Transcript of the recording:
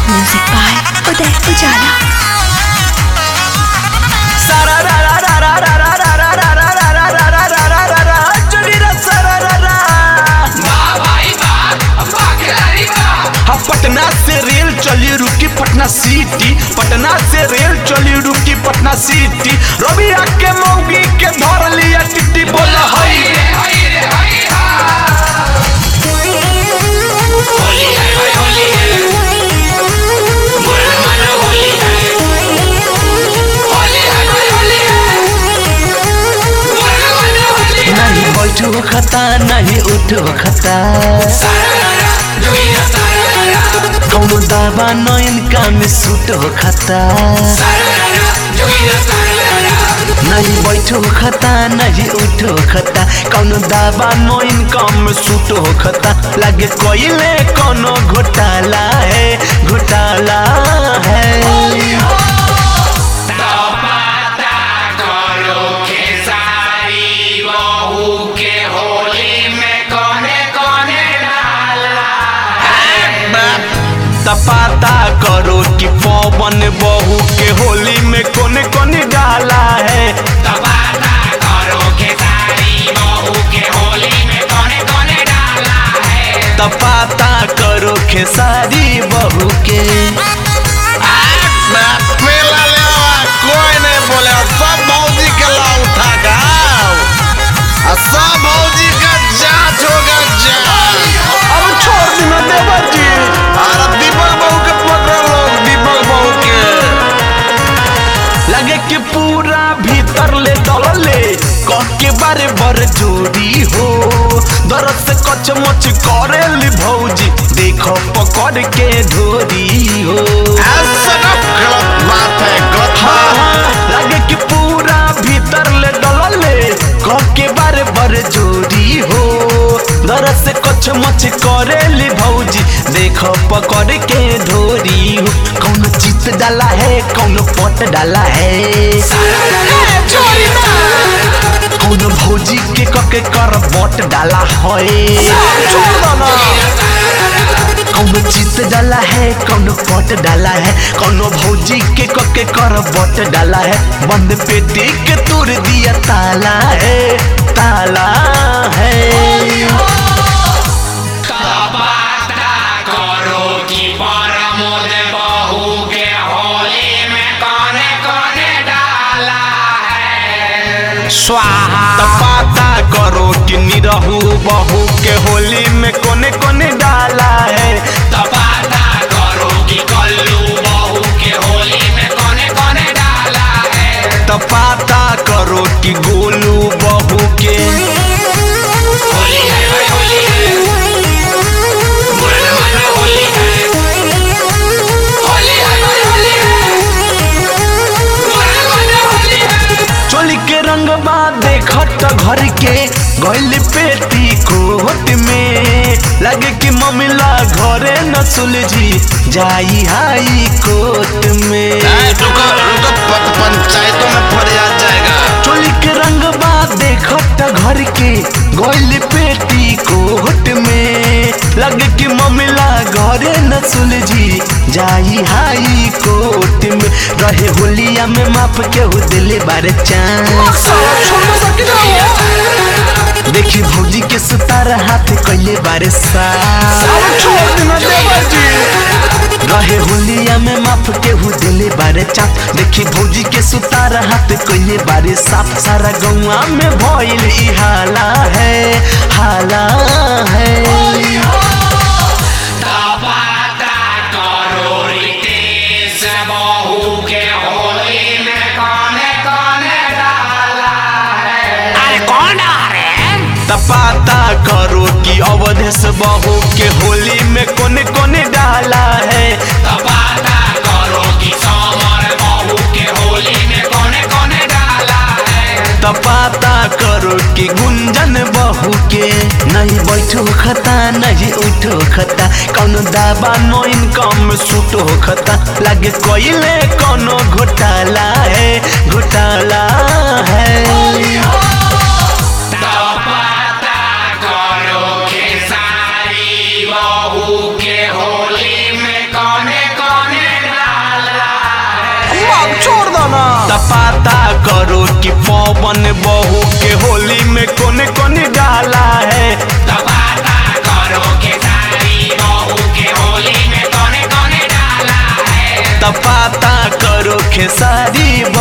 Music by Uday Ujala. Patna से rail चली रुकी पटना सिटी पटना से रेल चली रुकी पटना सिटी रवि के मौगी के धर लिया टिट्टी बोल हई नहीं बैठो खता नहीं उठो खता कौनो दावा नयन काम सूट हो खता नहीं बैठो खता नहीं उठो खता कौनो दावा नयन काम सूट हो खता लगे कोइले कोनो घोटाला है घोटाला है तपाता करो कि पवन बहू के होली में कोने कोने डाला है तपाता करो खेसारी बहू के मेला लेवा कोई नहीं बोले सब भौजी के ला उठा गाओ आ सब भौजी का जांच होगा जांच अब छोड़ देना देवर जी अरे दीपक बहू के पकड़ लो दीपक बहू के लगे कि पूरा भीतर ले डलले कह के बारे बर जोड़ी हो दरद से कच मच करे ली भौजी देखो पकड़ के ढोरी हो ऐसा ना गलत बात है गलत हाँ, बात हाँ, लगे कि पूरा भीतर ले डलले कह के बारे बर जोड़ी हो दरद से कच मच करे ली भौजी देखो पकड़ के ढोरी हो कौन चित डाला है कौन पट डाला है कौन भौजी के कके कर बट डाला है कौन चित डाला है कौन पट डाला है कौन भौजी के कके कर बट डाला है बंद पेटी के तोड़ दिया ताला है ताला है स्वाहा तपाता करो कि निरहू बहू के होली में कोने कोने डाला है तपाता करो कि गोलू बहू के चोली के रंगबा देखत घर के गइल पेटी कोट में लगे कि ममिला घरे न सुलझी जाई हाई कोर्ट में ए, रुको रुको प- पंचायतों में फरियाद जाएगा चोली के रंगबा देखत घर के गइल पेटी कोट में लगे कि ममिला घरे न सुलझी जाई हाई कोर्ट में रहे होलिया में माफ के हो दिले बारे चांस देखी भौजी के सुतार हाथ कैले बारे साफ रहे होलिया में माफ के हु दिले बारे चाप देखी भौजी के सुतार हाथ कैले बारे साफ सारा गौआ में भइल ई हाला है हाला है तपाता करो कि अवधेश बहू के होली में कोने कोने डाला है तपाता करो कि गुंजन बहू के नहीं बैठो खता नहीं उठो खता कौनो दाबा नो इनकम सूट हो खता लगे कोइले कोनो घोटाला है घोटाला है के होली में कौने कौन तपाता करो कि पवन बहू के होली में कौन कौन डाला है तपाता करो के सारी बहू के होली में कौन कौन डाला है तपाता करो खेसारी